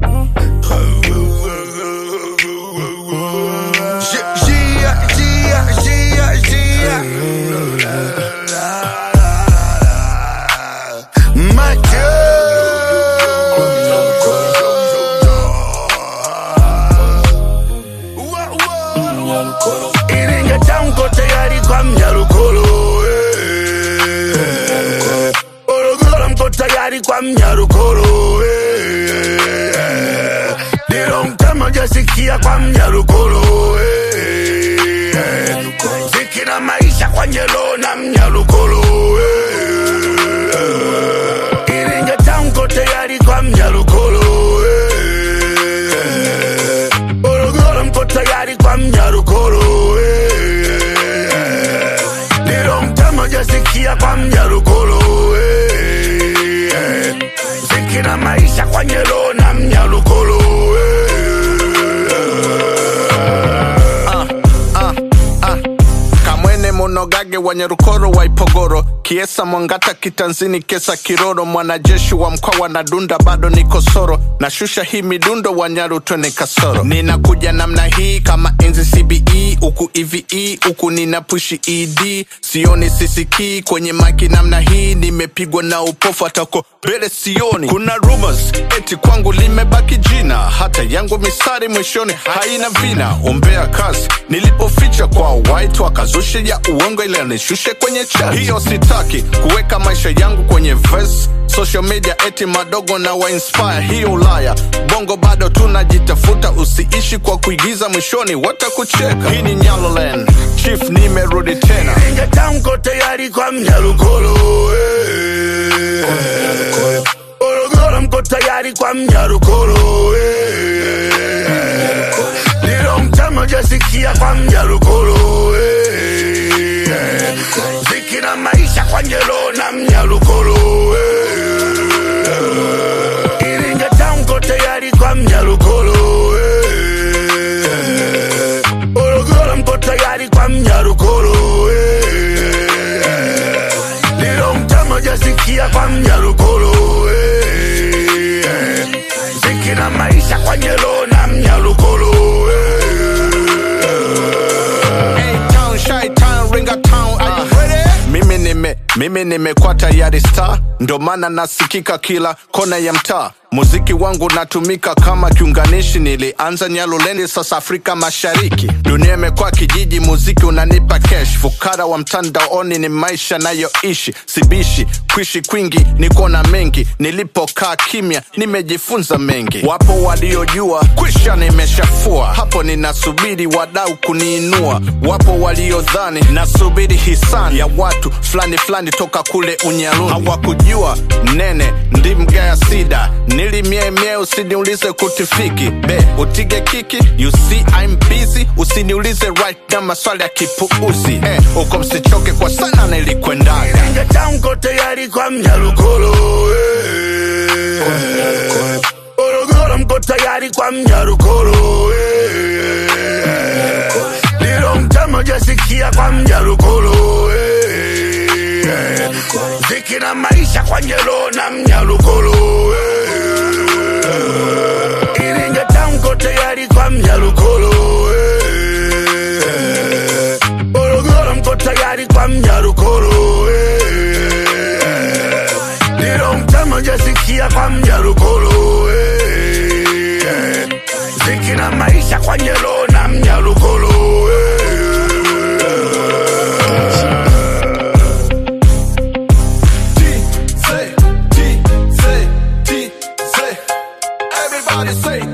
Gia, Gia, Gia, Gia. Iringa tamko tayari kwa mnyarukolo eh. Morogoro mko tayari kwa mnyarukolo eh. Dilo mtama jasikia kwa mnyarukolo eh. Ziki na maisha kwa nyelo na mnyarukolo eh. Iringa tamko tayari kwa mnyarukolo eh. Morogoro mko tayari kwa mnyarukolo eh. Nilo mtama jasikia kwa mnyarukolo eh. Ziki na maisha kwa nyelo na mnyarukolo Ah, ah. kamwene monogage wa nyarukoro wa ipogoro kiesa mwangata kitanzini kesa kiroro mwanajeshi wa mkoa na dunda bado ni kosoro nashusha hii midundo wa nyaru twene kasoro ninakuja namna hii kama enzi cbe huku eve huku nina pushi ed sioni sisikii kwenye maki namna hii nimepigwa na upofu atako mbele sioni kuna rumors eti kwangu limebaki jina hata yangu misari mwishoni haina vina ombea kazi nilipoficha kwa white wakazushe ya uongo ile nishushe kwenye chat hiyo sitaki kuweka maisha yangu kwenye verse social media eti madogo na wainspire hiyo ulaya bongo bado tunajitafuta usiishi kwa kuigiza mwishoni watakucheka hii ni nyaloland chief nimerudi tena Iringa tamko tayari kwa mnyarukolo eh. Morogoro mko tayari kwa mnyarukolo eh. Nilo mtama jasikia kwa mnyarukolo eh. Ziki na maisha kwa nyelo na mnyarukolo eh. Iringa tamko tayari kwa mnyarukolo eh. Morogoro mko tayari kwa mnyarukolo eh. Nilo mtama jasikia kwa mnyarukolo eh. Ziki na maisha kwa nyelo na mnyarukolo A-Town, Chi-Town, Ringa-Town, are you ready? mimi nime mimi nimekuwa tayari star ndo maana nasikika kila kona ya mtaa muziki wangu natumika kama kiunganishi nilianza nyalulendi sasa afrika mashariki dunia imekuwa kijiji muziki unanipa cash fukara wa mtandaoni ni maisha nayoishi sibishi kuishi kwingi niko na mengi nilipokaa kimya nimejifunza mengi wapo waliojua kwisha nimeshafua hapo ninasubiri wadau kuniinua wapo waliodhani nasubiri hisani ya watu fulani fulani toka kule unyaluni hawakujua nene ndi mgaya sida nilimiemie usiniulize kutifiki be utige kiki you see I'm busy usiniulize right na maswali ya kipuuzi eh, uko msichoke kwa sana nilikwendaga Iringa tamko tayari kwa mnyarukolo eh. Morogoro mko tayari kwa mnyarukolo eh. Nilo mtama jasikia kwa mnyarukolo eh. Ziki na maisha kwa nyelo na mnyarukolo eh. Iringa tamko tayari kwa mnyarukolo eh. Morogoro mko tayari kwa mnyarukolo eh. Nilo mtama jasikia kwa mnyarukolo eh. Ziki na maisha kwa nyelo na mnyarukolo T, say, T, say, T, say. Everybody say